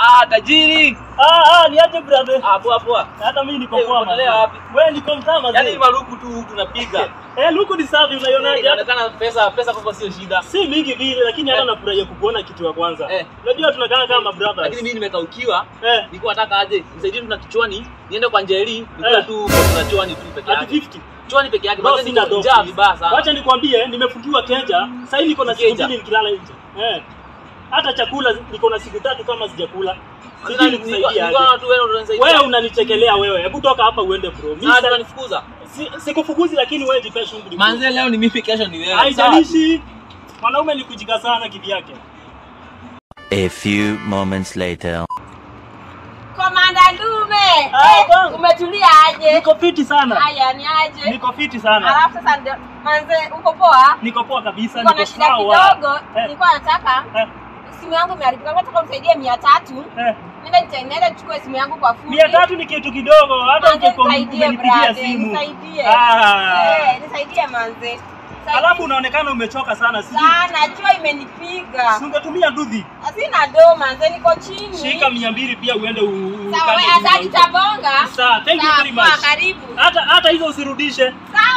Ah, tajiri. Ah, ah, niache brother. Ah, poa poa. Hata mimi niko Eh, poa. unaendelea mazee. wapi? Wewe niko mtaa Yaani mazee. maruku tu tunapiga. Eh, luku ni safi unaionaje? Inaonekana pesa pesa kwako sio shida. Si mingi vile lakini hata Eh. nafurahia kukuona kitu ya kwanza. Eh. Unajua tunakaa kama Lakini brothers. mimi nimekaukiwa. Eh, Nilikuwa nataka aje nisaidie tu na kichwani, niende kwa Njeri, nikule Eh. tu na chwani tu peke ati yake. 50. Chwani peke yake. Bro, Basi sina niko dogo. njaa vibaya sana. Wacha nikwambie, nimefungiwa keja. Sasa hivi niko na siku Keja. mbili nikilala nje. Eh. Hata chakula niko na siku tatu kama sijakula. Sijui Sasa nikusaidia nilikuwa aje. nilikuwa tu wewe unanisaidia. Wewe unanichekelea wewe. Hebu toka hapa uende bro. Mimi Sasa sasa unanifukuza. si- sikufukuzi lakini wewe jipe shughuli. bro. Manze leo ni mimi kesho ni wewe. Haijalishi. Mwanaume ni kujika sana kivyake. A few moments later. Komanda Ndume, Ah, eh, bwana. umetulia aje? Niko fiti sana. Haya ni aje? Niko fiti sana. Alafu sasa ndio manze, uko poa? Niko poa kabisa, Niko na niko shida sawa. kidogo, Eh, nilikuwa nataka eh, simu yangu imeharibika, nataka unisaidie mia tatu eh. nenda nitaenda nichukue simu yangu kwa fundi. Mia tatu ni kitu kidogo, hata Manze, ukiko- nisaidie umenipigia brother, simu. nisaidie. Ah. Eh, nisaidie manze. Nisaidie. Alafu unaonekana umechoka sana, sijui sana jua imenipiga. si ungetumia dudhi. Sina do manze, niko chini. Shika mia mbili pia uende u- u- Sawa, ukande wewe nyumba asante huko. tabonga. Sawa, thank you Sawa, very poa, much. karibu. Hata hata hizo usirudishe. Sawa.